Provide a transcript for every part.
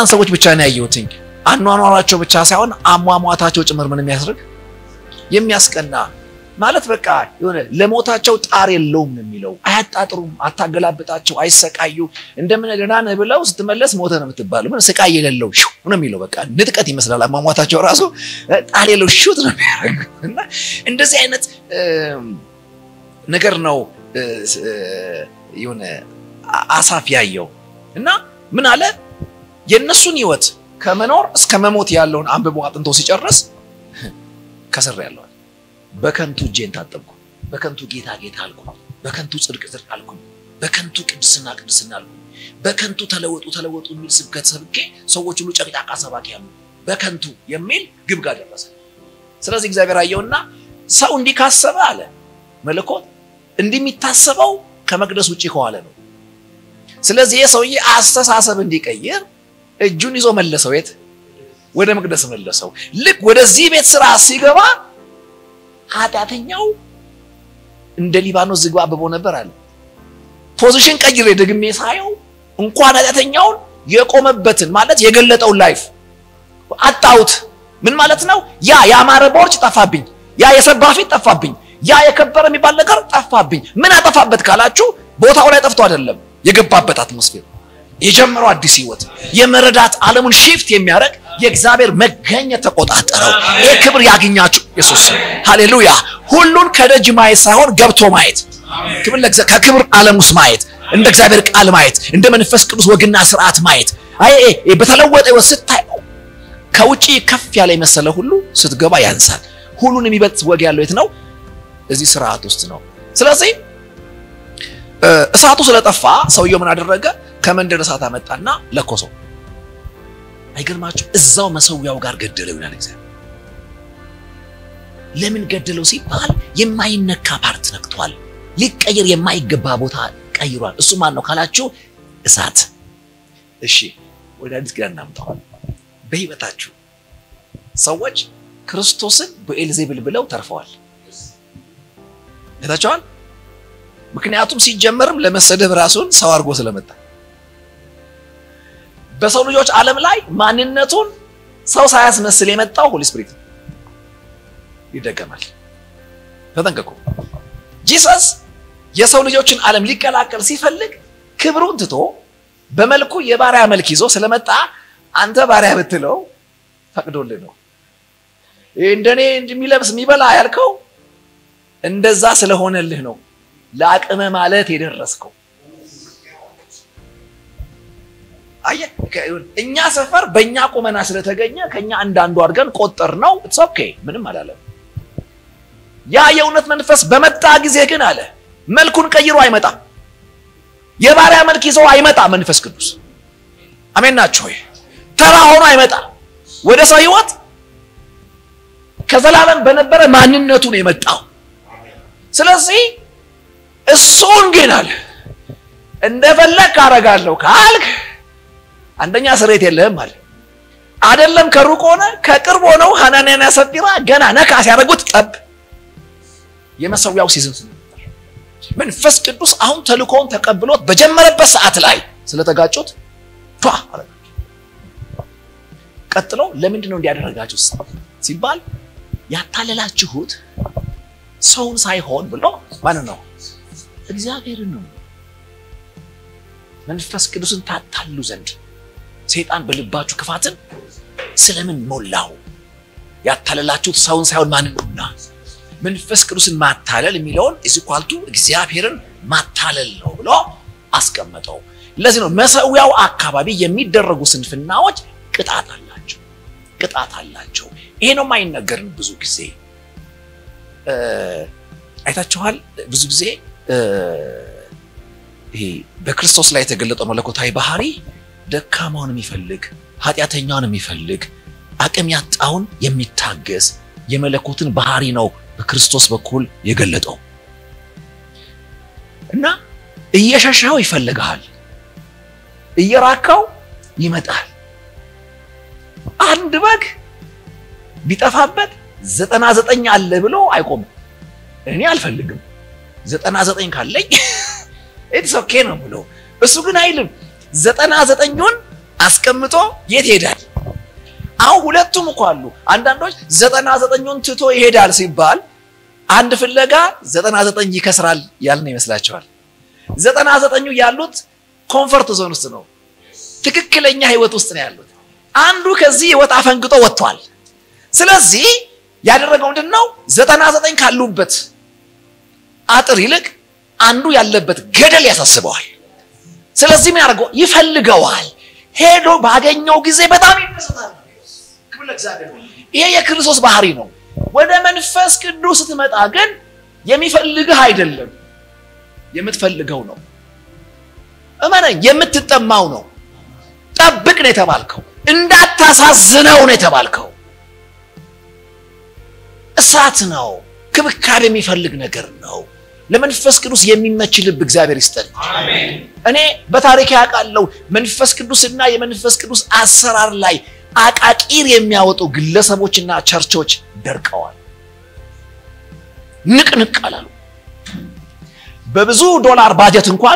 እነዛን ሰዎች ብቻ ነው ያየሁትኝ። አኗኗራቸው ብቻ ሳይሆን አሟሟታቸው ጭምር ምን የሚያስርግ የሚያስቀና ማለት በቃ የሆነ ለሞታቸው ጣር የለውም ነው የሚለው። አያጣጥሩም፣ አታገላብጣቸው፣ አይሰቃዩ። እንደምን ደህና ነህ ብለው ስትመለስ ሞተ ነው የምትባለው። ምን ስቃይ የሌለው ሹ ነው የሚለው። በቃ ንጥቀት ይመስላል አሟሟታቸው ራሱ ጣር የለው ሹት ነው የሚያደርግ እና እንደዚህ አይነት ነገር ነው የሆነ አሳፍ ያየው እና ምን አለ የእነሱን ህይወት ከመኖር እስከ መሞት ያለውን አንብቦ አጥንቶ ሲጨርስ ከስር ያለዋል በከንቱ እጄን ታጠብኩ፣ በከንቱ ጌታ ጌታ አልኩ፣ በከንቱ ጽድቅ ጽድቅ አልኩ፣ በከንቱ ቅድስና ቅድስና አልኩ፣ በከንቱ ተለወጡ ተለወጡ የሚል ስብከት ሰብኬ ሰዎች ሁሉ ጨቅጫቃ ሰባኪ ያሉ በከንቱ የሚል ግብ ጋር ደረሰ። ስለዚህ እግዚአብሔር አየውና ሰው እንዲህ ካሰበ አለ መለኮት እንዲህ የሚታሰበው ከመቅደስ ውጭ ከዋለ ነው። ስለዚህ ይህ ሰውዬ አስተሳሰብ እንዲቀይር እጁን ይዞ መለሰው። የት? ወደ መቅደስ መለሰው። ልክ ወደዚህ ቤት ስራ ሲገባ ኃጢአተኛው እንደ ሊባኖስ ዝግባ አብቦ ነበር አለ። ፖዚሽን ቀይሬ ደግሜ ሳየው እንኳን ኃጢአተኛውን የቆመበትን ማለት የገለጠውን ላይፍ አጣሁት። ምን ማለት ነው? ያ ያማረ ቦርጭ ጠፋብኝ፣ ያ የሰባ ፊት ጠፋብኝ፣ ያ የከበረ የሚባል ነገር ጠፋብኝ። ምን አጠፋበት ካላችሁ ቦታው ላይ ጠፍቶ አይደለም፣ የገባበት አትሞስፌር የጀመረው አዲስ ህይወት የመረዳት ዓለሙን ሺፍት የሚያደርግ የእግዚአብሔር መገኘት ተቆጣጠረው። ይህ ክብር ያገኛችሁ ኢየሱስ ሃሌሉያ። ሁሉን ከደጅ ማየት ሳይሆን ገብቶ ማየት፣ ክብር ከክብር ዓለም ውስጥ ማየት፣ እንደ እግዚአብሔር ቃል ማየት፣ እንደ መንፈስ ቅዱስ ወግና ስርዓት ማየት። አይ በተለወጠ ህይወት ስታየው ከውጪ ከፍ ያለ የመሰለ ሁሉ ስትገባ ያንሳል። ሁሉን የሚበልጥ ወግ ያለው የት ነው? እዚህ ስርዓት ውስጥ ነው። ስለዚህ እሳቱ ስለጠፋ ሰውየው ምን አደረገ? ከመንደር እሳት አመጣና ለኮሰው። አይገርማችሁ? እዛው መሰዊያው ጋር ገደለው ይላል እግዚአብሔር። ለምን ገደለው ሲባል የማይነካ ፓርት ነክቷል። ሊቀየር የማይገባ ቦታ ቀይሯል። እሱ ማን ነው ካላችሁ እሳት። እሺ ወደ አዲስ ኪዳን እናምጣዋል። በህይወታችሁ ሰዎች ክርስቶስን በኤልዜብል ብለው ተርፈዋል። አይታችኋል? ምክንያቱም ሲጀመርም ለመሰደብ ራሱን ሰው አድርጎ ስለመጣ በሰው ልጆች ዓለም ላይ ማንነቱን ሰው ሳያስመስል የመጣው ሆሊ ስፒሪት ይደገማል። ተጠንቀቁ። ጂሰስ የሰው ልጆችን ዓለም ሊቀላቀል ሲፈልግ ክብሩን ትቶ በመልኩ የባሪያ መልክ ይዞ ስለመጣ አንተ ባሪያ ብትለው ፈቅዶልህ ነው። እንደኔ እንደሚለብስ የሚበላ ያልከው እንደዛ ስለሆነልህ ነው ለአቅመ ማለት የደረስከው። አየህ፣ እኛ ሰፈር በእኛ ቁመና ስለተገኘ ከኛ አንዳንዱ አድርገን ቆጠር ነው። ኢትስ ኦኬ ምንም አላለም። ያ የእውነት መንፈስ በመጣ ጊዜ ግን አለ መልኩን ቀይሮ አይመጣም። የባሪያ መልክ ይዞ አይመጣም። መንፈስ ቅዱስ አሜን ናቸው። ተራ ሆኖ አይመጣም ወደ ሰው ህይወት ከዘላለም በነበረ ማንነቱ ነው የመጣው። ስለዚህ እሱን ግን አለ እንደፈለግ አደርጋለሁ ካልክ አንደኛ ስሬት የለህም አለ። አይደለም ከሩቅ ሆነ ከቅርብ ሆነው ሐናንያና ሰጲራ ገና ነካ ሲያደርጉት ጠብ የመሰዊያው ሲዝን ስለነበር መንፈስ ቅዱስ አሁን ተልእኮውን ተቀብሎት በጀመረበት ሰዓት ላይ ስለተጋጩት ቷ አረጋቸው። ቀጥሎ ለምንድን ነው እንዲያደረጋችሁ ሲባል ያታለላችሁት ሰውን ሳይሆን ብሎ ማንን ነው? እግዚአብሔርን ነው። መንፈስ ቅዱስን ታታሉ ዘንድ ሰይጣን በልባችሁ ክፋትን ስለምን ሞላው? ያታለላችሁት ሰውን ሳይሆን ማንን ነውና መንፈስ ቅዱስን ማታለል የሚለውን ኢዝኳልቱ እግዚአብሔርን ማታለል ነው ብሎ አስቀመጠው። ለዚህ ነው መሰዊያው አካባቢ የሚደረጉ ስንፍናዎች ቅጣት አላቸው፣ ቅጣት አላቸው። ይሄ ነው የማይነገርን ብዙ ጊዜ አይታችኋል። ብዙ ጊዜ ይሄ በክርስቶስ ላይ የተገለጠው መለኮታዊ ባህሪ ደካማውን የሚፈልግ ኃጢአተኛውን የሚፈልግ አቅም ያጣውን የሚታገስ የመለኮትን ባህሪ ነው በክርስቶስ በኩል የገለጠው እና እየሸሻው ይፈልግሃል፣ እየራካው ይመጣል። አንድ በግ ቢጠፋበት ዘጠና ዘጠኝ አለ ብሎ አይቆምም። እኔ አልፈልግም ዘጠና ዘጠኝ ካለኝ ኢትስ ኦኬ ነው ብሎ እሱ ግን አይልም። ዘጠና ዘጠኙን አስቀምጦ የት ይሄዳል? አሁን ሁለቱም እኮ አሉ። አንዳንዶች ዘጠና ዘጠኙን ትቶ ይሄዳል ሲባል አንድ ፍለጋ ዘጠና ዘጠኝ ይከስራል ያልን ይመስላቸዋል። ዘጠና ዘጠኙ ያሉት ኮንፈርት ዞን ውስጥ ነው። ትክክለኛ ህይወት ውስጥ ነው ያሉት። አንዱ ከዚህ ህይወት አፈንግጦ ወጥቷል። ስለዚህ ያደረገው ምንድን ነው? ዘጠና ዘጠኝ ካሉበት አጥር ይልቅ አንዱ ያለበት ገደል ያሳስበዋል። ስለዚህ ምን ያደርገው? ይፈልገዋል። ሄዶ ባገኘው ጊዜ በጣም ይደሰታል። ክብር ለእግዚአብሔር ይሁን። ይሄ የክርስቶስ ባህሪ ነው። ወደ መንፈስ ቅዱስ ስትመጣ ግን የሚፈልግህ አይደለም፣ የምትፈልገው ነው። እመነኝ፣ የምትጠማው ነው። ጠብቅ ነው የተባልከው። እንዳታሳዝነው ነው የተባልከው። እሳት ነው። ክብካቤ የሚፈልግ ነገር ነው። ለመንፈስ ቅዱስ የሚመች ልብ እግዚአብሔር ይስጠን። እኔ በታሪክ ያውቃለሁ መንፈስ ቅዱስና የመንፈስ ቅዱስ አሰራር ላይ አቃቂር የሚያወጡ ግለሰቦችና ቸርቾች ደርቀዋል። ንቅንቅ አላሉ። በብዙ ዶላር ባጀት እንኳን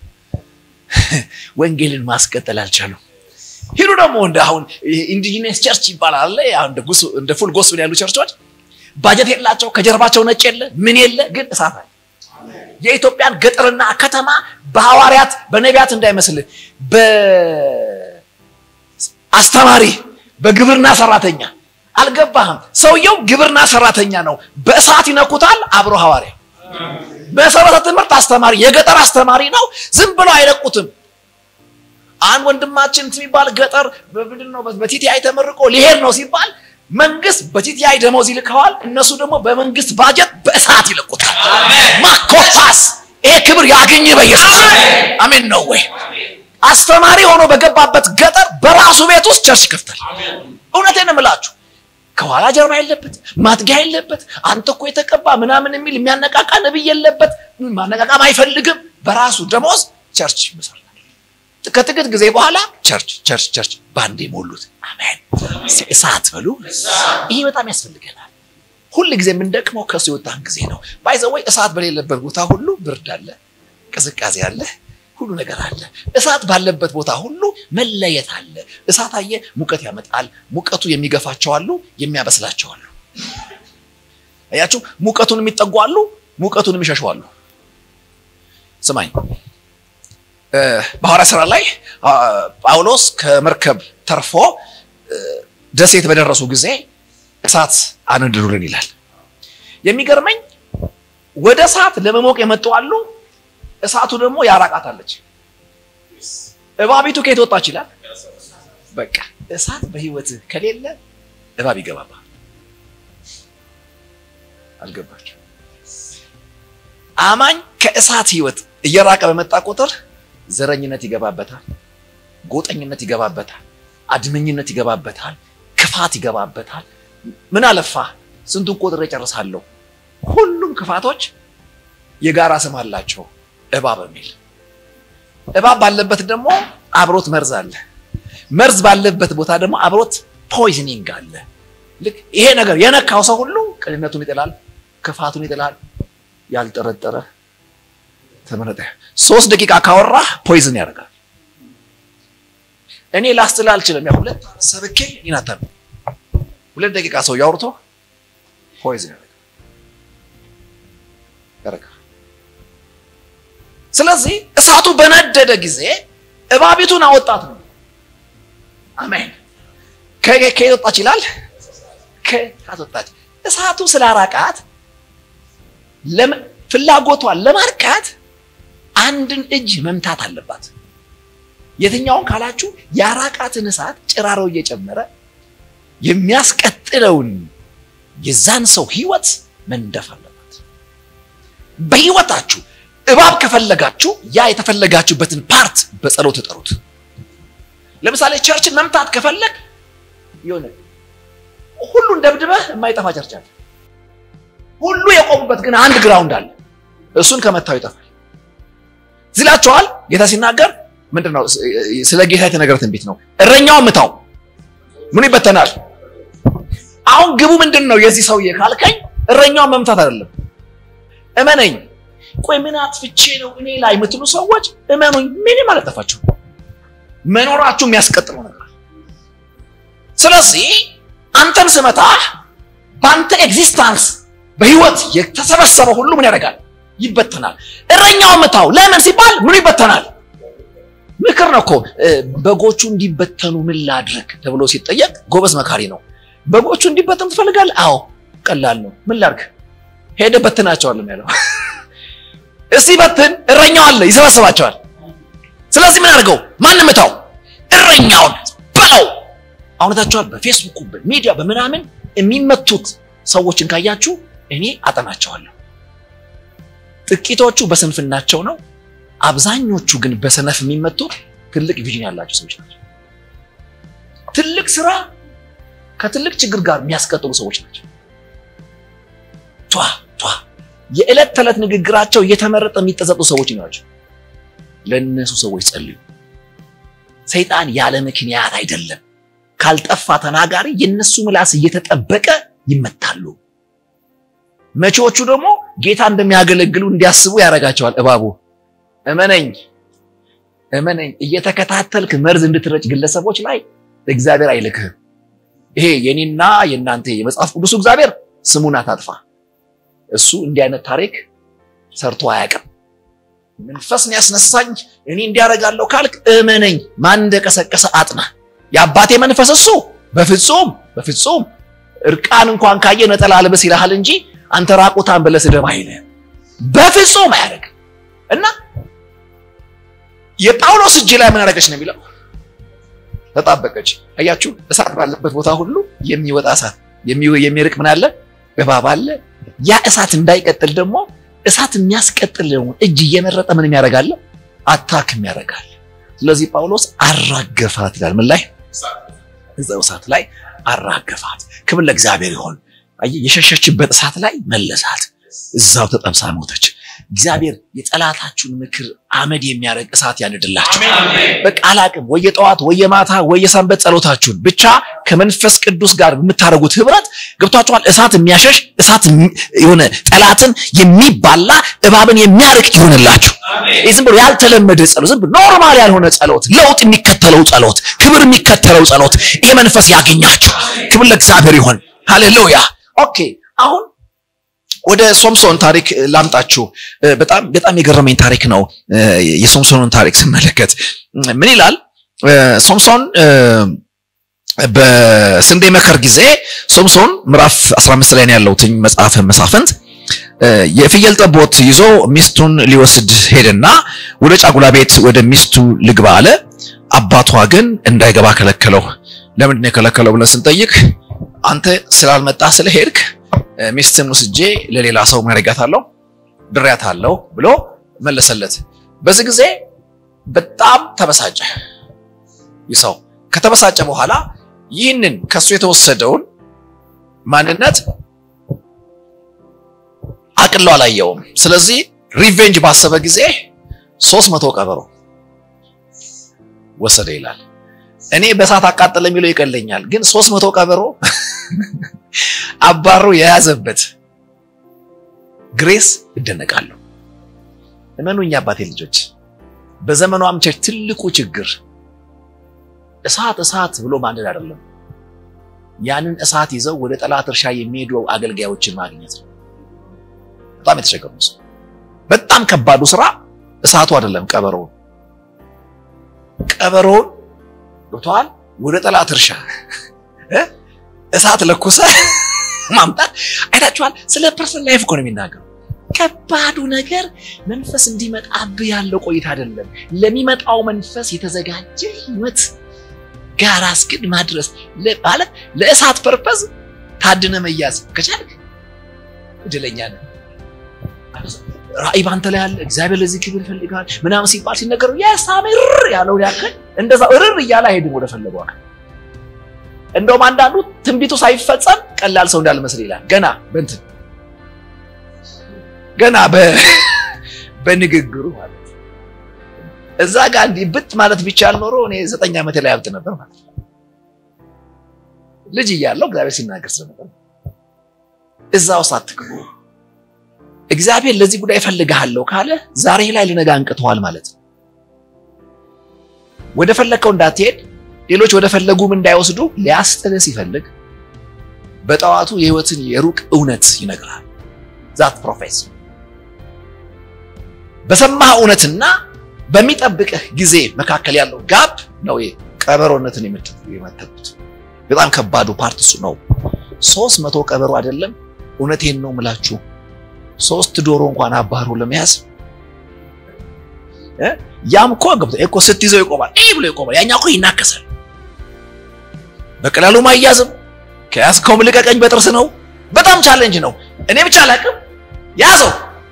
ወንጌልን ማስቀጠል አልቻሉም። ሂዱ ደግሞ እንደ አሁን ኢንዲጂነስ ቸርች ይባላል እንደ ፉል ጎስፕል ያሉ ቸርቾች ባጀት የላቸው፣ ከጀርባቸው ነጭ የለ ምን የለ፣ ግን እሳት አለ። የኢትዮጵያን ገጠርና ከተማ በሐዋርያት በነቢያት እንዳይመስልህ በአስተማሪ በግብርና ሰራተኛ አልገባህም። ሰውየው ግብርና ሰራተኛ ነው። በእሳት ይነኩታል። አብሮ ሐዋርያ መሰረተ ትምህርት አስተማሪ የገጠር አስተማሪ ነው። ዝም ብሎ አይለቁትም። አንድ ወንድማችን የሚባል ገጠር ምንድን ነው በቲቲአይ ተመርቆ ሊሄድ ነው ሲባል መንግስት በቲቲአይ ደሞዝ ይልከዋል። እነሱ ደግሞ በመንግስት ባጀት በእሳት ይለቁታል። ማኮፋስ ይሄ ክብር ያገኝ በኢየሱስ አሜን ነው ወይ? አስተማሪ ሆኖ በገባበት ገጠር በራሱ ቤት ውስጥ ቸርች ይከፍታል። እውነቴን እምላችሁ ከኋላ ጀርባ የለበት፣ ማጥጊያ የለበት፣ አንተ እኮ የተቀባ ምናምን የሚል የሚያነቃቃ ነብይ የለበት፣ ማነቃቃም አይፈልግም። በራሱ ደሞዝ ቸርች ይመሰርታል። ከጥቂት ጊዜ በኋላ ቸርች ቸርች ቸርች ባንዴ ሞሉት። አሜን እሳት በሉ። ይሄ በጣም ያስፈልገናል። ሁል ጊዜ የምንደቅመው ከሱ የወጣን ጊዜ ነው። ባይዘወይ እሳት በሌለበት ቦታ ሁሉ ብርድ አለ፣ ቅዝቃዜ አለ፣ ሁሉ ነገር አለ። እሳት ባለበት ቦታ ሁሉ መለየት አለ። እሳት አየ ሙቀት ያመጣል። ሙቀቱ የሚገፋቸው አሉ፣ የሚያበስላቸው አሉ። አያችሁ፣ ሙቀቱን የሚጠጉ አሉ፣ ሙቀቱን የሚሸሹ አሉ። ስማኝ በሐዋርያ ሥራ ላይ ጳውሎስ ከመርከብ ተርፎ ደሴት በደረሱ ጊዜ እሳት አነድዱልን ይላል። የሚገርመኝ ወደ እሳት ለመሞቅ የመጡ አሉ፣ እሳቱ ደግሞ ያራቃታለች። እባቢቱ ከየት ወጣች ይላል። በቃ እሳት በህይወትህ ከሌለ እባብ ይገባባል። አልገባችሁ? አማኝ ከእሳት ህይወት እየራቀ በመጣ ቁጥር ዘረኝነት ይገባበታል፣ ጎጠኝነት ይገባበታል፣ አድመኝነት ይገባበታል፣ ክፋት ይገባበታል። ምን አለፋ ስንቱን ቆጥሬ ጨርሳለሁ። ሁሉም ክፋቶች የጋራ ስም አላቸው፣ እባብ የሚል እባብ ባለበት ደግሞ አብሮት መርዝ አለ። መርዝ ባለበት ቦታ ደግሞ አብሮት ፖይዝኒንግ አለ። ልክ ይሄ ነገር የነካው ሰው ሁሉ ቅንነቱን ይጥላል፣ ክፋቱን ይጥላል። ያልጠረጠረ ተመረጠ። ሶስት ደቂቃ ካወራ ፖይዝን ያደርጋል። እኔ ላስትል አልችልም። ያ ሁለት ሰብኬ ይናታል። ሁለት ደቂቃ ሰው ያውርቶ ፖይዝን ያደርጋል ያደርጋል። ስለዚህ እሳቱ በነደደ ጊዜ እባቢቱን አወጣት ነው። አሜን። ከየት ወጣች ይላል? ከእሳት ወጣች። እሳቱ ስላራቃት ፍላጎቷን ለማርካት አንድን እጅ መምታት አለባት። የትኛውን ካላችሁ ያራቃትን እሳት ጭራሮ እየጨመረ የሚያስቀጥለውን የዛን ሰው ህይወት መንደፍ አለባት። በህይወታችሁ እባብ ከፈለጋችሁ ያ የተፈለጋችሁበትን ፓርት በጸሎት ተጠሩት። ለምሳሌ ቸርችን መምታት ከፈለግ የሆነ ሁሉን ደብድበህ የማይጠፋ ቸርች አለ። ሁሉ የቆሙበት ግን አንድ ግራውንድ አለ። እሱን ከመታው ይጠፋል። ዝላችኋል። ጌታ ሲናገር ምንድን ነው? ስለ ጌታ የተነገረ ትንቢት ነው። እረኛውን ምታው፣ ምኑ ይበተናል። አሁን ግቡ ምንድን ነው የዚህ ሰውዬ ካልከኝ፣ እረኛውን መምታት አይደለም። እመነኝ። ቆይ ምን አጥፍቼ ነው እኔ ላይ የምትሉ ሰዎች እመኑኝ፣ ምንም አላጠፋችሁ። መኖራችሁ የሚያስቀጥለው ነገር ስለዚህ አንተን ስመታህ በአንተ ኤግዚስታንስ በህይወት የተሰበሰበ ሁሉ ምን ያደርጋል? ይበተናል። እረኛው መታው። ለምን ሲባል ምኑ ይበተናል? ምክር ነው እኮ በጎቹ እንዲበተኑ ምን ላድርግ ተብሎ ሲጠየቅ ጎበዝ መካሪ ነው። በጎቹ እንዲበተኑ ትፈልጋለህ? አዎ፣ ቀላል ነው። ምን ላድርግ? ሄደ በትናቸዋል ያለው። እስቲ በትን፣ እረኛው አለ ይሰበስባቸዋል። ስለዚህ ምን አድርገው? ማን ምታው? እረኛውን በለው። አሁነታቸዋል። በፌስቡክ በሚዲያ በምናምን የሚመቱት ሰዎችን ካያችሁ እኔ አጠናቸዋለሁ። ጥቂቶቹ በስንፍናቸው ነው። አብዛኞቹ ግን በሰነፍ የሚመቱት ትልቅ ቪዥን ያላቸው ሰዎች ናቸው። ትልቅ ስራ ከትልቅ ችግር ጋር የሚያስቀጥሉ ሰዎች ናቸው። ቷ ቷ የዕለት ተዕለት ንግግራቸው እየተመረጠ የሚጠዘጡ ሰዎች ናቸው። ለእነሱ ሰዎች ጸልዩ። ሰይጣን ያለ ምክንያት አይደለም። ካልጠፋ ተናጋሪ የነሱ ምላስ እየተጠበቀ ይመታሉ። መቼዎቹ ደግሞ ጌታ እንደሚያገለግሉ እንዲያስቡ ያደርጋቸዋል። እባቡ እመነኝ እመነኝ እየተከታተልክ መርዝ እንድትረጭ ግለሰቦች ላይ እግዚአብሔር አይልክህም። ይሄ የኔና የእናንተ የመጽሐፍ ቅዱሱ እግዚአብሔር ስሙን አታጥፋ። እሱ እንዲህ አይነት ታሪክ ሰርቶ አያውቅም። መንፈስ ያስነሳኝ እኔ እንዲያደርጋለሁ ካልክ እመነኝ፣ ማን እንደቀሰቀሰ አጥና። የአባቴ መንፈስ እሱ በፍጹም በፍጹም እርቃን እንኳን ካየ ነጠላ ልበስ ይልሃል እንጂ አንተ ራቁታን ብለህ ስደብ አይልህም። በፍጹም አያደርግም። እና የጳውሎስ እጅ ላይ ምን አደረገች ነው የሚለው? ተጣበቀች። አያችሁ፣ እሳት ባለበት ቦታ ሁሉ የሚወጣ እሳት የሚርቅ ምን አለ? እባብ አለ። ያ እሳት እንዳይቀጥል ደግሞ እሳት የሚያስቀጥል እጅ እየመረጠ ምን የሚያደርጋለ? አታክ የሚያደርጋል። ስለዚህ ጳውሎስ አራገፋት ይላል። ምን ላይ? እዛው እሳት ላይ አራገፋት። ክብር ለእግዚአብሔር ይሆን። የሸሸችበት እሳት ላይ መለሳት። እዛው ተጠብሳ ሞተች። እግዚአብሔር የጠላታችሁን ምክር አመድ የሚያደርግ እሳት ያንድላችሁ። በቃ አላቅም ወይ የጠዋት ወይ የማታ ወይ የሰንበት ጸሎታችሁን ብቻ ከመንፈስ ቅዱስ ጋር የምታደርጉት ህብረት ገብቷችኋል። እሳት የሚያሸሽ እሳት የሆነ ጠላትን የሚባላ እባብን የሚያርቅ ይሆንላችሁ። ይህ ዝም ብሎ ያልተለመደ ጸሎት፣ ዝም ብሎ ኖርማል ያልሆነ ጸሎት፣ ለውጥ የሚከተለው ጸሎት፣ ክብር የሚከተለው ጸሎት፣ ይሄ መንፈስ ያገኛችሁ። ክብር ለእግዚአብሔር ይሆን። ሃሌሉያ። ኦኬ አሁን ወደ ሶምሶን ታሪክ ላምጣችሁ። በጣም በጣም የገረመኝ ታሪክ ነው። የሶምሶንን ታሪክ ስመለከት ምን ይላል? ሶምሶን በስንዴ መከር ጊዜ ሶምሶን ምዕራፍ 15 ላይ ነው ያለው መጽሐፈ መሳፍንት የፍየል ጠቦት ይዞ ሚስቱን ሊወስድ ሄደና ወደ ጫጉላ ቤት ወደ ሚስቱ ልግባ አለ። አባቷ ግን እንዳይገባ ከለከለው። ለምንድን ነው የከለከለው ብለን ስንጠይቅ አንተ ስላልመጣ ስለሄድክ ሚስትን ወስጄ ለሌላ ሰው ማረጋታለሁ ድሬያታለሁ ብሎ መለሰለት። በዚህ ጊዜ በጣም ተበሳጨ። ይህ ሰው ከተበሳጨ በኋላ ይህንን ከሱ የተወሰደውን ማንነት አቅሎ አላየውም። ስለዚህ ሪቬንጅ ባሰበ ጊዜ ሶስት መቶ ቀበሮ ወሰደ ይላል። እኔ በእሳት አቃጠለ የሚለው ይቀለኛል፣ ግን ሶስት መቶ ቀበሮ አባሮ የያዘበት ግሬስ እደነቃለሁ። እመኑኝ አባቴ ልጆች፣ በዘመኑ አምቸር ትልቁ ችግር እሳት እሳት ብሎ ማንደድ አይደለም፣ ያንን እሳት ይዘው ወደ ጠላት እርሻ የሚሄዱ አገልጋዮችን ማግኘት ነው። በጣም የተቸገሩ ሰው። በጣም ከባዱ ስራ እሳቱ አይደለም፣ ቀበሮውን ቀበሮውን ገብተዋል ወደ ጠላት እርሻ እሳት ለኩሰ ማምጣት አይታችኋል። ስለ ፐርሰን ላይፍ እኮ ነው የሚናገሩ። ከባዱ ነገር መንፈስ እንዲመጣብህ ያለው ቆይታ አይደለም፣ ለሚመጣው መንፈስ የተዘጋጀ ህይወት ጋር አስግድ ማድረስ ማለት ለእሳት ፐርፐዝ ታድነ መያዝ ከቻልክ እድለኛ ነህ። ራእይ ባንተ ላይ ያለ እግዚአብሔር ለዚህ ክብር ይፈልጋል ምናምን ሲባል ሲነገረው የሳምር ያለውን ያክል እንደዛ እርር እያለ አይሄድም ወደ ፈለገው አካል እንደውም አንዳንዱ ትንቢቱ ሳይፈጸም ቀላል ሰው እንዳልመስል ይላል። ገና በእንትን ገና በንግግሩ ማለት እዛ ጋር እንዲህ ብት ማለት ቢቻል ኖሮ እኔ ዘጠኝ ዓመት ላይ ያብጥ ነበር ማለት ነው። ልጅ እያለሁ እግዚአብሔር ሲናገር ስለነበር እዛ ውስጥ አትግቡ። እግዚአብሔር ለዚህ ጉዳይ እፈልግሃለሁ ካለ ዛሬ ላይ ልነጋ አንቅተዋል ማለት ነው። ወደ ፈለግከው እንዳትሄድ ሌሎች ወደ ፈለጉም እንዳይወስዱ ሊያስጥልህ ሲፈልግ በጠዋቱ የህይወትን የሩቅ እውነት ይነግራል። ዛት ፕሮፌሲ በሰማህ እውነትና በሚጠብቅህ ጊዜ መካከል ያለው ጋፕ ነው ቀበሮነትን የመተቱት። በጣም ከባዱ ፓርት እሱ ነው። ሶስት መቶ ቀበሮ አይደለም፣ እውነቴን ነው ምላችሁ፣ ሶስት ዶሮ እንኳን አባሮ ለመያዝ ያም እኮ ገብቶ እኮ ስትይዘው ይቆማል፣ ይህ ብሎ ይቆማል። ያኛው እኮ ይናከሳል። በቀላሉ ማያዝም ከያዝከውም ልቀቀኝ በጥርስ ነው። በጣም ቻሌንጅ ነው። እኔ ብቻ አላቅም፣ ያዘው።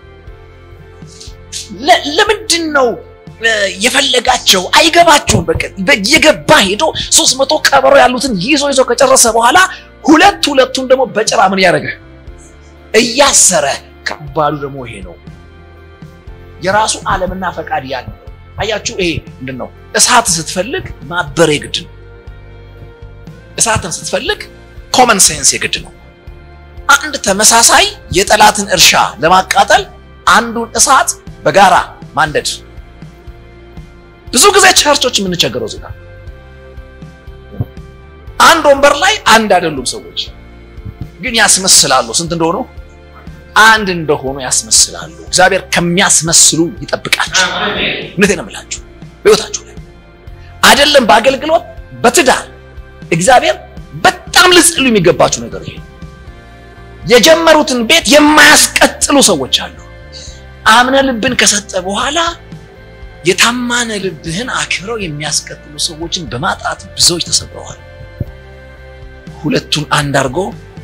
ለምንድን ነው የፈለጋቸው? አይገባቸውም። የገባ ሄዶ ሶስት መቶ ቀበሮ ያሉትን ይዞ ይዞ ከጨረሰ በኋላ ሁለት ሁለቱን ደግሞ በጭራ ምን ያደረገ እያሰረ። ከባዱ ደግሞ ይሄ ነው። የራሱ ዓለምና ፈቃድ ያለው አያችሁ። ይሄ ምንድን ነው? እሳት ስትፈልግ ማበር የግድ ነው። እሳትን ስትፈልግ ኮመን ሴንስ የግድ ነው። አንድ ተመሳሳይ የጠላትን እርሻ ለማቃጠል አንዱን እሳት በጋራ ማንደድ። ብዙ ጊዜ ቸርቾች የምንቸገረው እዚህ ጋር አንድ ወንበር ላይ አንድ አይደሉም ሰዎች፣ ግን ያስመስላሉ። ስንት እንደሆኑ አንድ እንደሆኑ ያስመስላሉ። እግዚአብሔር ከሚያስመስሉ ይጠብቃችሁ። እውነቴን ነው የምላችሁ። በሕይወታችሁ ላይ አይደለም በአገልግሎት በትዳር እግዚአብሔር በጣም ልጽሉ የሚገባችሁ ነገር ይሄ የጀመሩትን ቤት የማያስቀጥሉ ሰዎች አሉ። አምነ ልብን ከሰጠ በኋላ የታማነ ልብህን አክብረው የሚያስቀጥሉ ሰዎችን በማጣት ብዙዎች ተሰብረዋል። ሁለቱን አንድ አድርጎ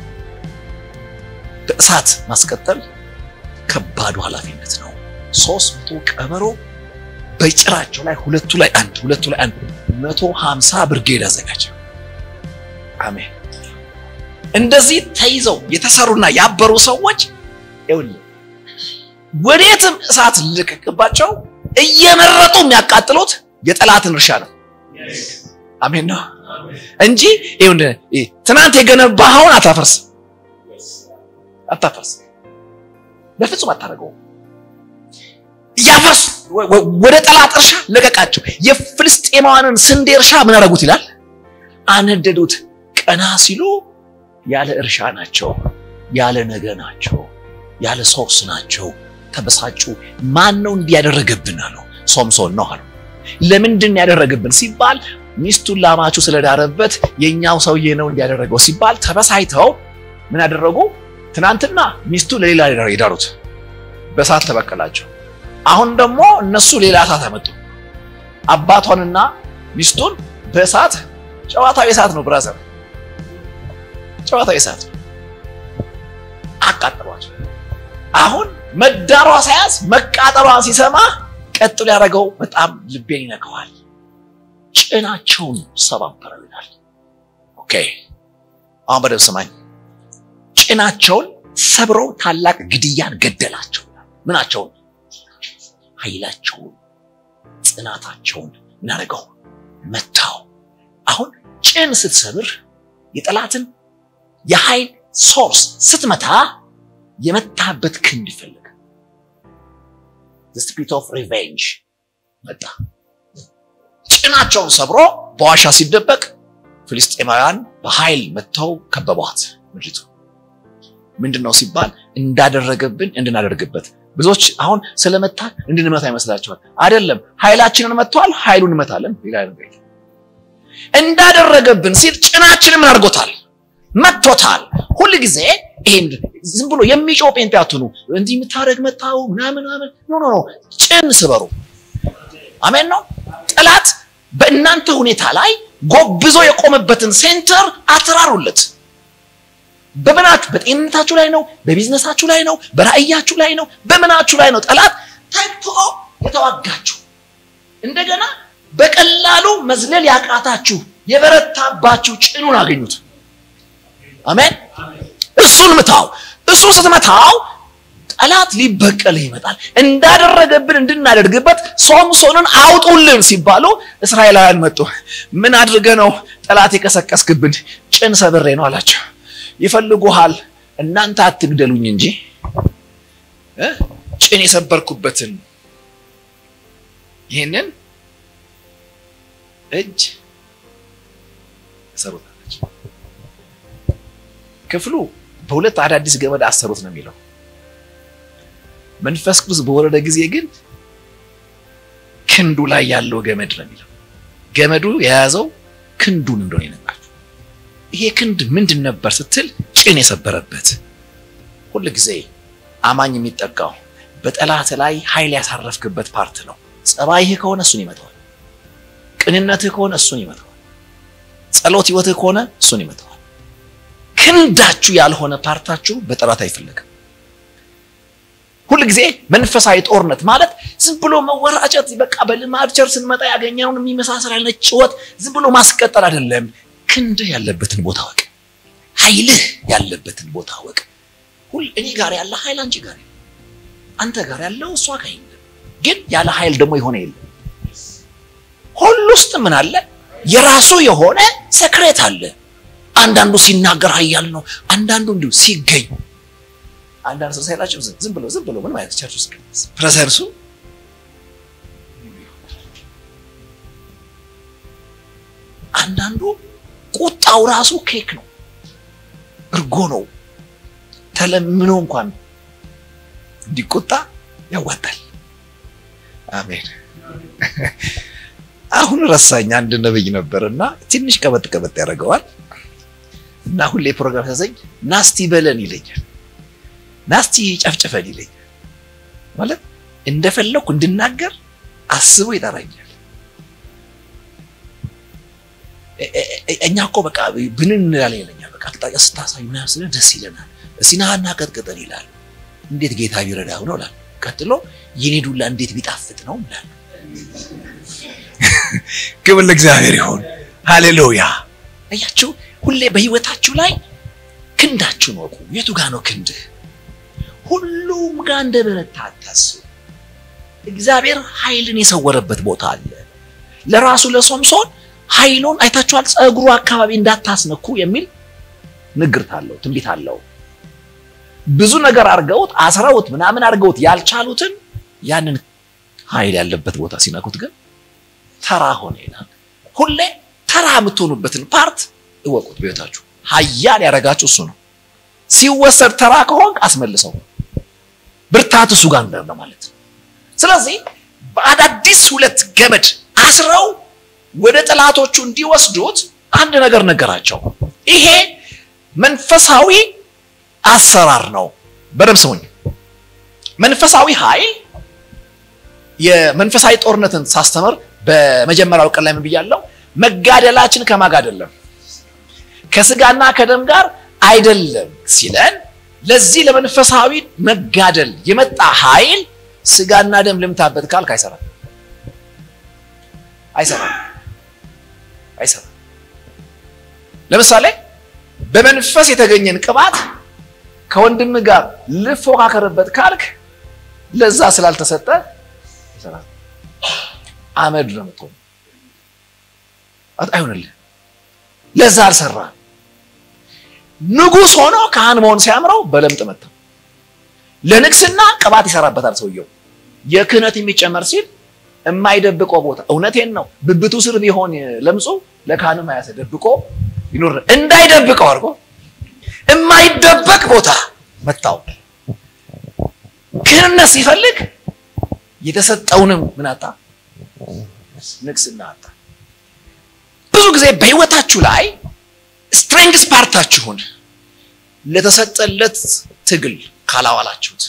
በእሳት ማስቀጠል ከባዱ ኃላፊነት ነው። ሶስት መቶ ቀበሮ በጭራቸው ላይ ሁለቱ ላይ አንድ ሁለቱ ላይ አንድ መቶ ሀምሳ ብርጌድ አዘጋጀ። አሜን። እንደዚህ ተይዘው የተሰሩና ያበሩ ሰዎች ይኸውልህ ወዴትም እሳት ልቀቅባቸው እየመረጡ የሚያቃጥሉት የጠላትን እርሻ ነው። አሜን ነው እንጂ ይኸውልህ ትናንት የገነባኸውን አታፈርስ አታፈርስ፣ በፍጹም አታደርገውም። እያፈርሱ ወደ ጠላት እርሻ ለቀቃቸው። የፍልስጤማውያንን ስንዴ እርሻ ምን አደረጉት ይላል? አነደዱት። ቀና ሲሉ ያለ እርሻ ናቸው፣ ያለ ነገ ናቸው፣ ያለ ሶርስ ናቸው። ተበሳጩ። ማን ነው እንዲህ ያደረገብን አለው። ሶምሶን ነው አሉ። ለምንድን ያደረገብን ሲባል ሚስቱን ላማቹ ስለዳረበት የኛው ሰውዬ ነው እንዲያደረገው ሲባል ተበሳይተው ምን ያደረጉ? ትናንትና ሚስቱ ለሌላ የዳሩት በእሳት ተበቀላቸው። አሁን ደግሞ እነሱ ሌላ እሳት አመጡ። አባቷንና ሚስቱን በእሳት ጨዋታዊ እሳት ነው ብራዘር፣ ጨዋታዊ እሳት አቃጠሏቸው። አሁን መዳሯ ሳያዝ መቃጠሏን ሲሰማ ቀጥሎ ያደረገው በጣም ልቤን ይነካዋል። ጭናቸውን ሰባበረው ይላል። ኦኬ አሁን በደብ ስማኝ። ጭናቸውን ሰብረው ታላቅ ግድያን ገደላቸው። ምናቸውን? ኃይላቸውን፣ ጽናታቸውን ምናደርገው መታው። አሁን ጭን ስትሰብር የጠላትን የኃይል ሶርስ ስትመታ የመታበት ክንድ ይፈልግ ስፒሪት ኦፍ ሪቬንጅ መጣ። ጭናቸውን ሰብሮ በዋሻ ሲደበቅ ፍልስጤማውያን በኃይል መጥተው ከበቧት ምድሪቱ። ምንድን ነው ሲባል እንዳደረገብን እንድናደርግበት። ብዙዎች አሁን ስለመታ እንድንመታ ይመስላችኋል። አይደለም፣ ኃይላችንን መጥተዋል፣ ኃይሉን እንመታለን። ሌላ ነገር እንዳደረገብን ሲል ጭናችንን ምን አድርጎታል? መጥቶታል። ሁል ጊዜ ይሄን ዝም ብሎ የሚጮህ ጴንጤ አትሁኑ። እንዲህ የምታደርግ መታው ምናምን ምናምን ኖ ኖ ኖ፣ ጭን ስበሩ። አሜን ነው። ጠላት በእናንተ ሁኔታ ላይ ጎብዞ የቆመበትን ሴንተር አትራሩለት። በምናችሁ በጤንነታችሁ ላይ ነው፣ በቢዝነሳችሁ ላይ ነው፣ በራእያችሁ ላይ ነው፣ በምናችሁ ላይ ነው ጠላት ተግቶ የተዋጋችሁ። እንደገና በቀላሉ መዝለል ያቃታችሁ የበረታባችሁ ጭኑን አገኙት። አሜን። እሱን ምታው። እሱ ስትመታው ጠላት ሊበቀልህ ይመጣል። እንዳደረገብን እንድናደርግበት ሶምሶንን አውጡልን ሲባሉ እስራኤላውያን መጡ። ምን አድርገ ነው ጠላት የቀሰቀስክብን? ጭን ሰብሬ ነው አላቸው። ይፈልጉሃል፣ እናንተ አትግደሉኝ እንጂ ጭን የሰበርኩበትን ይህንን እጅ ሰሩታለች። ክፍሉ በሁለት አዳዲስ ገመድ አሰሩት ነው የሚለው። መንፈስ ቅዱስ በወረደ ጊዜ ግን ክንዱ ላይ ያለው ገመድ ነው የሚለው። ገመዱ የያዘው ክንዱን እንደሆነ ይነግራችሁ። ይሄ ክንድ ምንድን ነበር ስትል ጭን የሰበረበት ሁል ጊዜ አማኝ የሚጠቃው በጠላት ላይ ኃይል ያሳረፍክበት ፓርት ነው። ጸባይህ ከሆነ እሱን ይመታዋል። ቅንነትህ ከሆነ እሱን ይመታዋል። ጸሎት ህይወትህ ከሆነ እሱን ይመታዋል። ክንዳችሁ ያልሆነ ፓርታችሁ በጠላት አይፈለግም። ሁል ጊዜ መንፈሳዊ ጦርነት ማለት ዝም ብሎ መወራጨት፣ በቃ በልማድ ቸር ስንመጣ ያገኘውን የሚመሳሰል አይነት ጭወት ዝም ብሎ ማስቀጠል አይደለም። ክንድህ ያለበትን ቦታ ወቅ፣ ኃይልህ ያለበትን ቦታ ወቅ። ሁል እኔ ጋር ያለ ኃይል አንቺ ጋር የለም፣ አንተ ጋር ያለው እሷ ጋር የለም። ግን ያለ ኃይል ደግሞ የሆነ የለም። ሁሉ ውስጥ ምን አለ? የራሱ የሆነ ሰክሬት አለ። አንዳንዱ ሲናገር ኃያል ነው፣ አንዳንዱ እንዲሁ ሲገኝ አንዳንድ ሰው ሳይላቸው ዝም ብሎ ዝም ብሎ ምን ማለት ቸርች ውስጥ ፕሬዘንሱ አንዳንዱ ቁጣው ራሱ ኬክ ነው፣ እርጎ ነው። ተለምኖ እንኳን እንዲቆጣ ያዋጣል። አሜን። አሁን ረሳኝ። አንድ ነብይ ነበር እና ትንሽ ቀበጥ ቀበጥ ያደርገዋል እና ሁሌ ፕሮግራም ሲያዘኝ ናስቲ በለን ይለኛል ናስቲ ጨፍጨፈን ይለኛል። ማለት እንደፈለኩ እንድናገር አስቦ ይጠራኛል። እኛ እኮ በቃ ብንን እንላለን ይለኛል። በቃ አቅጣጫ ስታሳይ ምናምን ስለ ደስ ይለናል። እስኪ ና እና ቀጥቅጠን ይላል። እንዴት ጌታ ቢረዳው ነው እላለሁ። ቀጥሎ የኔ ዱላ እንዴት ቢጣፍጥ ነው እላለሁ። ክብር ለእግዚአብሔር ይሁን። ሃሌሉያ። አያችሁ፣ ሁሌ በህይወታችሁ ላይ ክንዳችሁን ወቁ። የቱ ጋር ነው ክንድህ? ሁሉም ጋር እንደ በረታ አታስቡ። እግዚአብሔር ኃይልን የሰወረበት ቦታ አለ። ለራሱ ለሶምሶን ኃይሉን አይታችኋል። ፀጉሩ አካባቢ እንዳታስነኩ የሚል ንግርት አለው፣ ትንቢት አለው። ብዙ ነገር አድርገውት አስረውት ምናምን አድርገውት ያልቻሉትን ያንን ኃይል ያለበት ቦታ ሲነኩት ግን ተራ ሆነ ይላል። ሁሌ ተራ የምትሆኑበትን ፓርት እወቁት። በህይወታችሁ ኃያል ያደረጋችሁ እሱ ነው። ሲወሰድ ተራ ከሆንክ አስመልሰው። ብርታት እሱ ጋር እንዳለ ማለት ነው። ስለዚህ በአዳዲስ ሁለት ገመድ አስረው ወደ ጠላቶቹ እንዲወስዱት አንድ ነገር ነገራቸው። ይሄ መንፈሳዊ አሰራር ነው። በደምብ ስሙኝ። መንፈሳዊ ኃይል የመንፈሳዊ ጦርነትን ሳስተምር በመጀመሪያው ቀን ላይ ምን ብያለሁ? መጋደላችን ከማን ጋር አይደለም ከስጋና ከደም ጋር አይደለም ሲለን ለዚህ ለመንፈሳዊ መጋደል የመጣ ኃይል ስጋና ደም ልምታበት ካልክ አይሰራም፣ አይሰራም፣ አይሰራም። ለምሳሌ በመንፈስ የተገኘን ቅባት ከወንድም ጋር ልፎካከርበት ካልክ ለዛ ስላልተሰጠ ይሰራል። አመድ ነው የምትሆነው። አይሆንልህ። ለዛ አልሰራ ንጉሥ ሆኖ ካህን መሆን ሲያምረው በለምጥ መታው። ለንግስና ቅባት ይሰራበታል ሰውየው። የክህነት የሚጨመር ሲል የማይደብቀው ቦታ እውነቴን ነው። ብብቱ ስር ቢሆን ለምጹ ለካህንም አያሰ ደብቆ ይኖር እንዳይደብቀው አድርጎ የማይደበቅ ቦታ መታው። ክህነት ሲፈልግ የተሰጠውንም ምን አጣ? ንግስና አጣ። ብዙ ጊዜ በህይወታችሁ ላይ ስትሬንግስ ፓርታችሁን ለተሰጠለት ትግል ካላዋላችሁት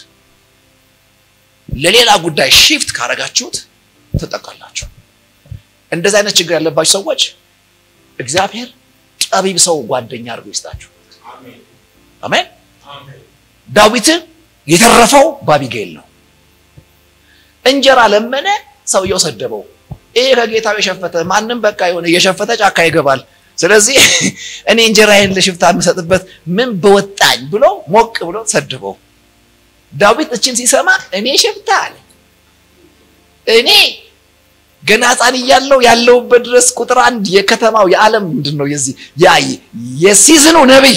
ለሌላ ጉዳይ ሺፍት ካረጋችሁት ትጠቃላችሁ። እንደዚህ አይነት ችግር ያለባችሁ ሰዎች እግዚአብሔር ጠቢብ ሰው ጓደኛ አድርጎ ይስጣችሁ። አሜን። ዳዊትን የተረፈው በአቢጌል ነው። እንጀራ ለመነ፣ ሰውየው ሰደበው። ይሄ ከጌታው የሸፈተ ማንም በቃ የሆነ የሸፈተ ጫካ ይገባል። ስለዚህ እኔ እንጀራዬን ለሽፍታ የምሰጥበት ምን በወጣኝ ብሎ ሞቅ ብሎ ሰድበው። ዳዊት እችን ሲሰማ እኔ ሽፍታ አለ። እኔ ገና ሕፃን እያለሁ ያለሁበት ድረስ ቁጥር አንድ የከተማው የዓለም ምንድን ነው የዚህ ያ የሲዝኑ ነቢይ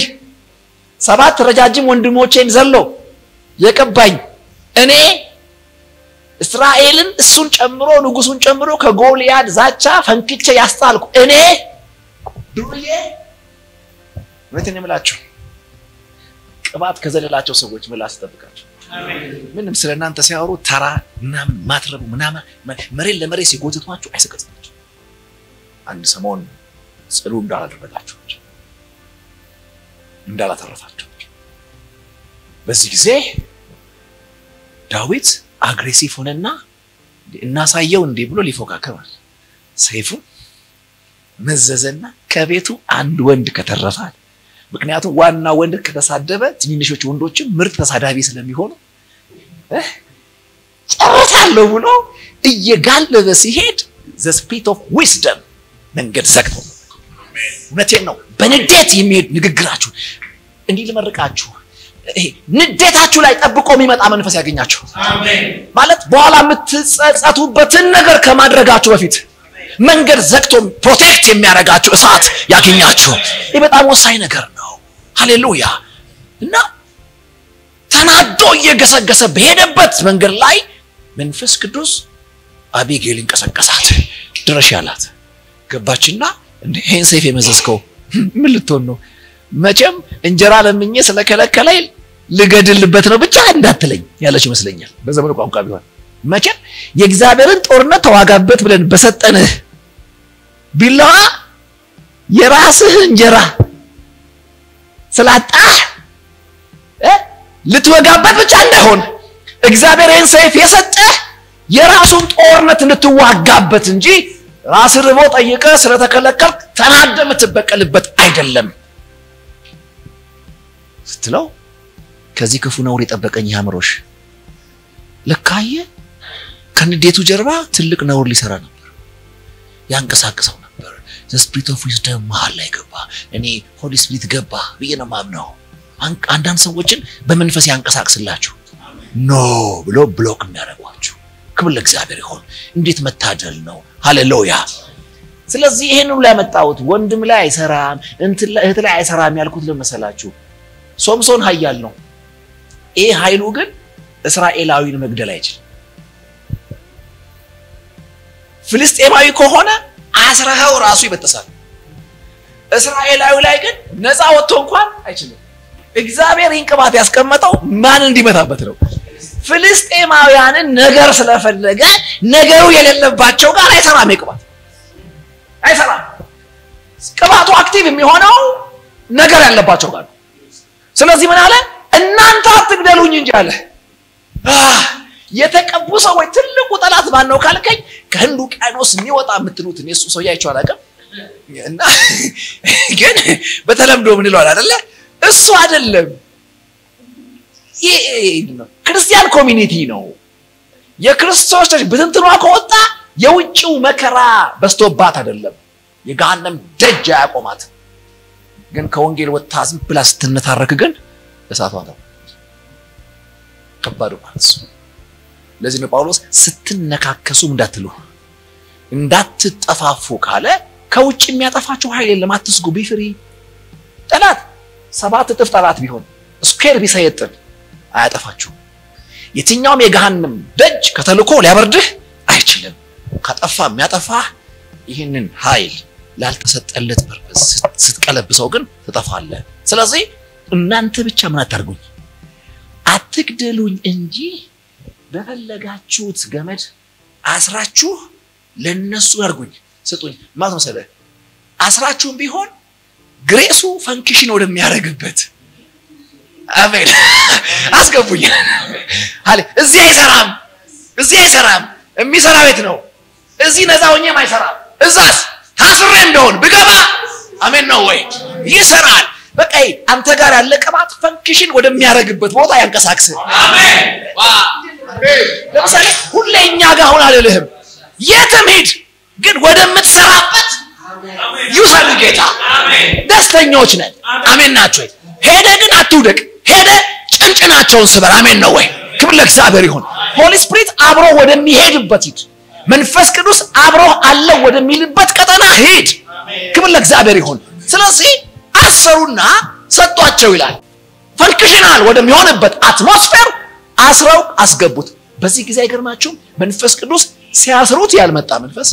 ሰባት ረጃጅም ወንድሞቼን ዘሎ የቀባኝ እኔ እስራኤልን እሱን ጨምሮ ንጉሱን ጨምሮ ከጎልያድ ዛቻ ፈንክቼ ያስጣልኩ እኔ ዱርዬ እውነቴን የምላችሁ ቅባት ከዘለላቸው ሰዎች ምላስ ጠብቃቸው። ምንም ስለ እናንተ ሲያወሩ ተራ ምናምን ማትረቡ ምናምን መሬት ለመሬት ሲጎትቷችሁ አይሰቀጥጣችሁ። አንድ ሰሞን ጽሉ እንዳላደረጋችሁ እንዳላተረፋችሁ። በዚህ ጊዜ ዳዊት አግሬሲቭ ሆነና እናሳየው እንዲህ ብሎ ሊፎካከራል። ሰይፉን መዘዘና ከቤቱ አንድ ወንድ ከተረፋል። ምክንያቱም ዋና ወንድ ከተሳደበ ትንንሾች ወንዶችም ምርጥ ተሳዳቢ ስለሚሆኑ ጨርሳለሁ ብሎ እየጋለበ ሲሄድ ዘ ስፒሪት ኦፍ ዊስደም መንገድ ዘግቶ እውነቴን ነው። በንዴት የሚሄድ ንግግራችሁ እንዲህ ልመርቃችሁ፣ ንዴታችሁ ላይ ጠብቆ የሚመጣ መንፈስ ያገኛችሁ ማለት በኋላ የምትጸጸቱበትን ነገር ከማድረጋችሁ በፊት መንገድ ዘግቶ ፕሮቴክት የሚያደርጋችሁ እሳት ያገኛችሁ። ይህ በጣም ወሳኝ ነገር ነው። ሃሌሉያ እና ተናዶ እየገሰገሰ በሄደበት መንገድ ላይ መንፈስ ቅዱስ አቢጌልን ቀሰቀሳት። ድረሽ ያላት ገባችና ይህን ሰይፍ የመዘዝከው ምን ልትሆን ነው? መቼም እንጀራ ለምኜ ስለከለከለኝ ልገድልበት ነው ብቻ እንዳትለኝ ያለች ይመስለኛል። በዘመኑ ቋንቋ ቢሆን መቼም የእግዚአብሔርን ጦርነት ተዋጋበት ብለን በሰጠንህ ቢላዋ የራስህ እንጀራ ስላጣህ ልትወጋበት ብቻ እንዳይሆን እግዚአብሔር ይህን ሰይፍ የሰጠህ የራሱን ጦርነት እንድትዋጋበት እንጂ ራስ ርቦ ጠይቀ ስለተከለከልክ ተናደ የምትበቀልበት አይደለም ስትለው ከዚህ ክፉ ነውር የጠበቀኝ ያምሮሽ ልካየ ከንዴቱ ጀርባ ትልቅ ነውር ሊሰራ ነበር፣ ያንቀሳቅሰው ነበር። ስፒሪት ኦፍ ዊዝደም መሀል ላይ ገባ። እኔ ሆሊ ስፒሪት ገባ ብዬ ነው ማምነው። አንዳንድ ሰዎችን በመንፈስ ያንቀሳቅስላችሁ ኖ ብሎ ብሎክ የሚያደርጓችሁ ክብር ለእግዚአብሔር ይሆን። እንዴት መታደል ነው! ሃሌሉያ። ስለዚህ ይሄን ሁሉ ያመጣሁት ወንድም ላይ አይሰራም፣ እህት ላይ አይሰራም ያልኩት ለመሰላችሁ ሶምሶን ኃያል ነው። ይሄ ኃይሉ ግን እስራኤላዊን መግደል አይችልም። ፍልስጤማዊ ከሆነ አስረኸው ራሱ ይበጠሳል። እስራኤላዊ ላይ ግን ነፃ ወጥቶ እንኳን አይችልም። እግዚአብሔር ይህን ቅባት ያስቀመጠው ማን እንዲመታበት ነው? ፍልስጤማውያንን ነገር ስለፈለገ ነገሩ የሌለባቸው ጋር አይሰራም። ቅባት አይሰራም። ቅባቱ አክቲቭ የሚሆነው ነገር ያለባቸው ጋር ነው። ስለዚህ ምን አለ? እናንተ አትግደሉኝ እንጂ አለ። የተቀቡ ሰዎች ትልቁ ጠላት ማን ነው ካልከኝ፣ ከህንድ ውቅያኖስ የሚወጣ የምትሉት እኔ እሱ ሰውዬ አይቼው አላውቅም፣ እና ግን በተለምዶ ምን ይለዋል አይደለ? እሱ አይደለም ክርስቲያን ኮሚኒቲ ነው። የክርስቶስ ብትንትኗ ከወጣ የውጭው መከራ በስቶባት አይደለም፣ የገሃነም ደጅ አያቆማት። ግን ከወንጌል ወጥታ ዝም ብላ ስትነታረክ ግን እሳቷ ነው ከባዱ ማለት ነው። ለዚህ ነው ጳውሎስ ስትነካከሱም እንዳትሉ እንዳትጠፋፉ ካለ ከውጭ የሚያጠፋችሁ ኃይል የለም። አትስጉ። ቢፍሪ ጠላት ሰባት እጥፍ ጠላት ቢሆን ስኩዌር ቢሰየጥን አያጠፋችሁም። የትኛውም የገሃነም ደጅ ከተልኮ ሊያበርድህ አይችልም። ካጠፋ የሚያጠፋህ ይህንን ኃይል ላልተሰጠለት ፐርፐስ ስትቀለብሰው ግን ትጠፋለህ። ስለዚህ እናንተ ብቻ ምን አታርጉኝ፣ አትግደሉኝ እንጂ በፈለጋችሁት ገመድ አስራችሁ ለነሱ አድርጉኝ፣ ስጡኝ። ማለት መሰለህ አስራችሁም ቢሆን ግሬሱ ፈንክሽን ወደሚያደርግበት አሜን አስገቡኝ። አለ እዚህ አይሰራም፣ እዚህ አይሰራም። የሚሰራ ቤት ነው። እዚህ ነፃ ሆኜም አይሰራም። እዛስ ታስሬ እንደሆን ብገባ አሜን ነው ወይ ይሰራል። በቃ አንተ ጋር ያለ ቅባት ፈንክሽን ወደሚያደርግበት ቦታ ያንቀሳቅስ። ለምሳሌ ሁሌ እኛ ጋር አሁን አልልህም፣ የትም ሂድ፣ ግን ወደምትሰራበት ይውሰድ ጌታ። ደስተኞች ነን። አሜን ናቸው። ሄደ ግን አትውደቅ። ሄደ ጭንጭናቸውን ስበር። አሜን ነው ወይ? ክብር ለእግዚአብሔር ይሁን። ሆሊ ስፒሪት አብሮ ወደሚሄድበት ሂድ። መንፈስ ቅዱስ አብሮ አለው ወደሚልበት ቀጠና ሂድ። ክብር ለእግዚአብሔር ይሁን። ስለዚህ አሰሩና ሰጧቸው ይላል። ፈንክሽናል ወደሚሆንበት አትሞስፌር አስረው አስገቡት። በዚህ ጊዜ አይገርማችሁም? መንፈስ ቅዱስ ሲያስሩት ያልመጣ መንፈስ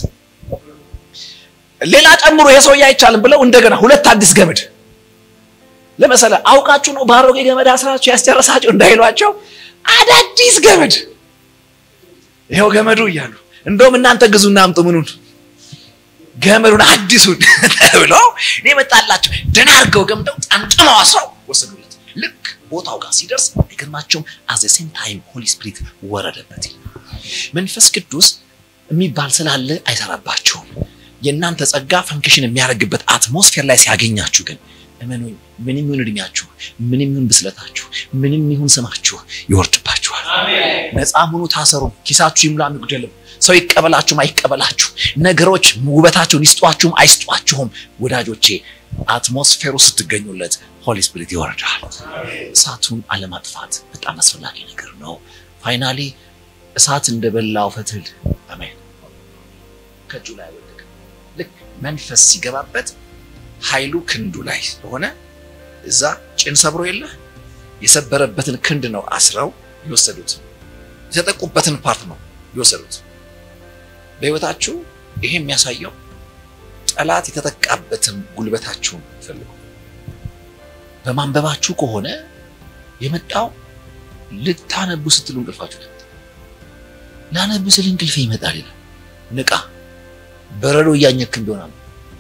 ሌላ ጨምሮ የሰውዬ አይቻልም ብለው እንደገና ሁለት አዲስ ገመድ ለመሰለ አውቃችሁ ነው በአሮጌ ገመድ አስራችሁ ያስጨረሳችሁ እንዳይሏቸው አዳዲስ ገመድ ይኸው ገመዱ እያሉ እንደውም እናንተ ግዙና አምጡ ምኑን ገመዱን አዲሱን ብለው እኔ መጣላቸው ደህና አድርገው ገምደው ጠምጥመው አስረው ወሰዱለት። ልክ ቦታው ጋር ሲደርስ አይገርማቸውም? አዘ ሴም ታይም ሆሊ ስፒሪት ወረደበት። መንፈስ ቅዱስ የሚባል ስላለ አይሰራባቸውም። የእናንተ ጸጋ ፈንክሽን የሚያደርግበት አትሞስፌር ላይ ሲያገኛችሁ ግን እመኑኝ፣ ምንም ይሁን እድሜያችሁ፣ ምንም ይሁን ብስለታችሁ፣ ምንም ይሁን ስማችሁ ይወርድባችኋል። ነፃ ሙኑ፣ ታሰሩ፣ ኪሳችሁ ይሙላ ይጉደልም፣ ሰው ይቀበላችሁም አይቀበላችሁ፣ ነገሮች ውበታቸውን ይስጧችሁም አይስጧችሁም፣ ወዳጆቼ አትሞስፌሩ ስትገኙለት ሆሊ ስፒሪት ይወርዳል። እሳቱን አለማጥፋት በጣም አስፈላጊ ነገር ነው። ፋይናሊ እሳት እንደበላው ፈትል አሜን ከእጁ ላይ ወደቀ። ልክ መንፈስ ሲገባበት ኃይሉ ክንዱ ላይ ስለሆነ እዛ ጭን ሰብሮ የለ የሰበረበትን ክንድ ነው አስረው የወሰዱት። የተጠቁበትን ፓርት ነው የወሰዱት። በሕይወታችሁ ይሄ የሚያሳየው ጠላት የተጠቃበትን ጉልበታችሁን ፈልጉ። በማንበባችሁ ከሆነ የመጣው ልታነቡ ስትሉ እንቅልፋችሁ ላነብ ስል እንቅልፌ ይመጣል ይላል። ንቃ። በረዶ እያኘክም ቢሆናል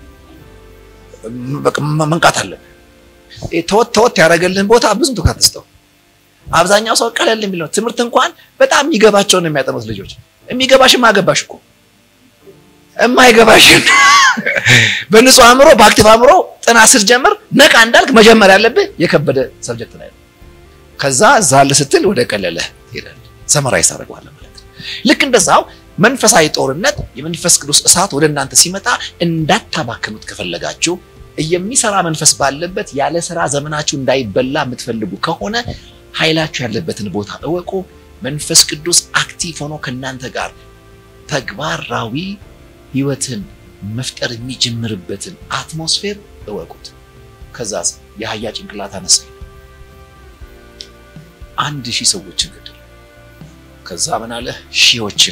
መንቃት አለብህ። ተወት ተወት ያደረገልህን ቦታ ብዙም ትኩረት አትስጠው። አብዛኛው ሰው ቀለል የሚለው ትምህርት እንኳን በጣም የሚገባቸውን ነው የሚያጠኑት ልጆች። የሚገባሽም አገባሽ እኮ የማይገባሽን በንጹህ አእምሮ በአክቲቭ አእምሮ ጥናት ስትጀምር ነቃ እንዳልክ መጀመር ያለብህ የከበደ ሰብጀክት ላይ ነው። ከዛ ዛል ስትል ወደ ቀለለ ትሄዳለህ። ሰመራይዝ ታደርገዋለህ ማለት ነው። ልክ እንደዛው መንፈሳዊ ጦርነት የመንፈስ ቅዱስ እሳት ወደ እናንተ ሲመጣ እንዳታባክኑት ከፈለጋችሁ የሚሰራ መንፈስ ባለበት ያለ ስራ ዘመናችሁ እንዳይበላ የምትፈልጉ ከሆነ ኃይላችሁ ያለበትን ቦታ እወቁ። መንፈስ ቅዱስ አክቲቭ ሆኖ ከእናንተ ጋር ተግባራዊ ህይወትን መፍጠር የሚጀምርበትን አትሞስፌር እወቁት። ከዛስ የአህያ ጭንቅላት አነሳ አንድ ሺህ ሰዎችን ገደለ። ከዛ ምን አለ? ሺዎችን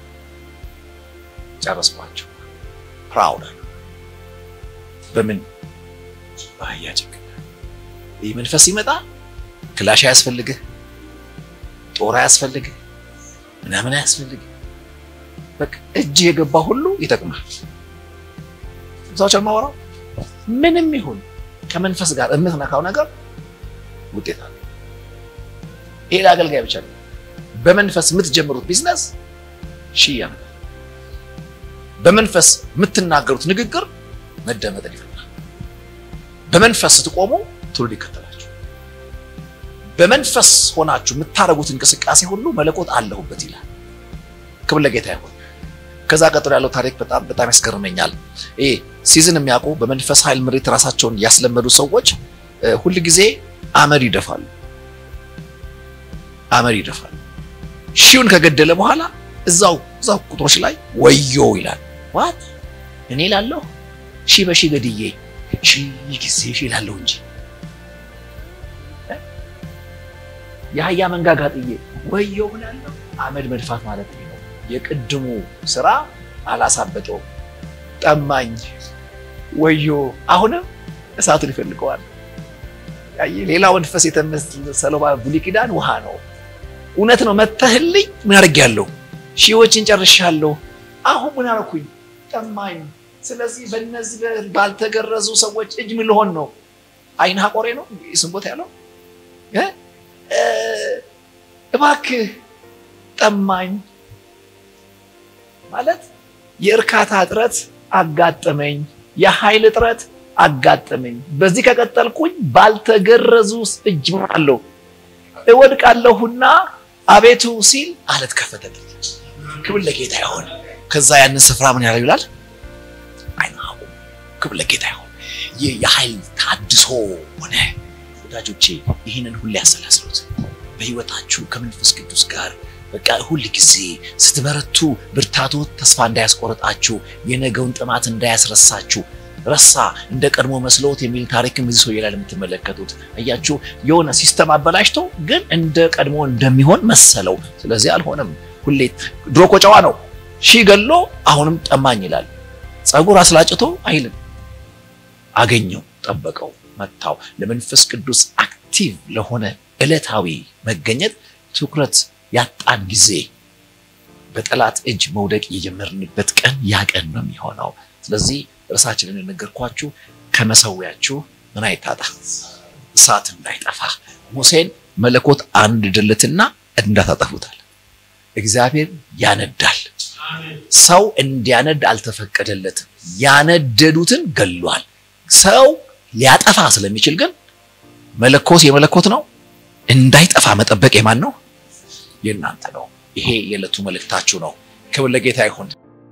ጨረስኳቸው። ፕራውድ አለ። በምን በአህያ ጭንቅላት። ይህ መንፈስ ሲመጣ ክላሽ አያስፈልግህ፣ ጦር አያስፈልግህ፣ ምናምን አያስፈልግህ። በቃ እጅ የገባ ሁሉ ይጠቅማል። ሰዎች ማወራው ምንም ይሁን ከመንፈስ ጋር የምትነካው ነገር ውጤት አለ። ይሄ ለአገልጋይ ብቻ ነው። በመንፈስ የምትጀምሩት ቢዝነስ ሺህ ያመጣል። በመንፈስ የምትናገሩት ንግግር መደመጥን ይፈጥራል። በመንፈስ ስትቆሙ ትውልድ ይከተላችሁ። በመንፈስ ሆናችሁ የምታደርጉት እንቅስቃሴ ሁሉ መለኮት አለሁበት ይላል። ክብር ለጌታ ይሁን። ከዛ ቀጥሎ ያለው ታሪክ በጣም በጣም ያስገርመኛል። ይሄ ሲዝን የሚያውቁ በመንፈስ ኃይል ምሪት ራሳቸውን ያስለመዱ ሰዎች ሁል ጊዜ አመድ ይደፋሉ። አመድ ይደፋሉ። ሺውን ከገደለ በኋላ እዛው እዛው ቁጥሮች ላይ ወዮ ይላል። ዋት እኔ ላለሁ ሺህ በሺህ ገድዬ ሺህ ጊዜ ሺህ ላለሁ እንጂ የአህያ መንጋጋ ጥዬ ወዮ ብላለሁ። አመድ መድፋት ማለት ነው። የቅድሙ ስራ አላሳበጠው፣ ጠማኝ፣ ወዮ። አሁንም እሳቱን ይፈልገዋል። ሌላ መንፈስ የተመሰለው ብሉይ ኪዳን ውሃ ነው። እውነት ነው። መተህልኝ ምን አድርጌያለሁ? ሺዎችን ጨርሻለሁ። አሁን ምን አደረኩኝ? ጠማኝ። ስለዚህ በእነዚህ ባልተገረዙ ሰዎች እጅ ምን ልሆን ነው? አይን ሀቆሬ ነው ስም ቦታ ያለው እባክህ ጠማኝ ማለት የእርካታ እጥረት አጋጠመኝ፣ የኃይል እጥረት አጋጠመኝ። በዚህ ከቀጠልኩኝ ባልተገረዙ እጅ አለው እወድቃለሁና አቤቱ ሲል አለት ከፈተልኝ። ክብር ለጌታ ይሆን። ከዛ ያንን ስፍራ ምን ያለው ይላል አይናቁ። ክብር ለጌታ ይሆን። ይህ የኃይል ታድሶ ሆነ። ወዳጆቼ ይህንን ሁሌ ያሰላስሉት በህይወታችሁ ከመንፈስ ቅዱስ ጋር በቃ ሁል ጊዜ ስትበረቱ ብርታቱ ተስፋ እንዳያስቆርጣችሁ፣ የነገውን ጥማት እንዳያስረሳችሁ ረሳ፣ እንደ ቀድሞ መስሎት የሚል ታሪክም እዚህ ሰውዬ ላይ የምትመለከቱት አያችሁ። የሆነ ሲስተም አበላሽቶ ግን እንደ ቀድሞ እንደሚሆን መሰለው። ስለዚህ አልሆነም። ሁሌ ድሮ እኮ ጨዋ ነው፣ ሺህ ገሎ አሁንም ጠማኝ ይላል። ጸጉር አስላጭቶ አይልም። አገኘው፣ ጠበቀው፣ መታው። ለመንፈስ ቅዱስ አክቲቭ ለሆነ ዕለታዊ መገኘት ትኩረት ያጣን ጊዜ በጠላት እጅ መውደቅ የጀመርንበት ቀን ያ ቀን ነው የሚሆነው። ስለዚህ እርሳችንን የነገርኳችሁ ከመሰዊያችሁ ምን አይታጣ እሳት እንዳይጠፋ ሙሴን መለኮት አንድ ድልትና እንዳታጠፉታል። እግዚአብሔር ያነዳል። ሰው እንዲያነድ አልተፈቀደለትም። ያነደዱትን ገሏል። ሰው ሊያጠፋ ስለሚችል ግን መለኮት የመለኮት ነው። እንዳይጠፋ መጠበቅ የማን ነው? የእናንተ ነው። ይሄ የዕለቱ መልእክታችሁ ነው። ክብር ለጌታ ይሁን።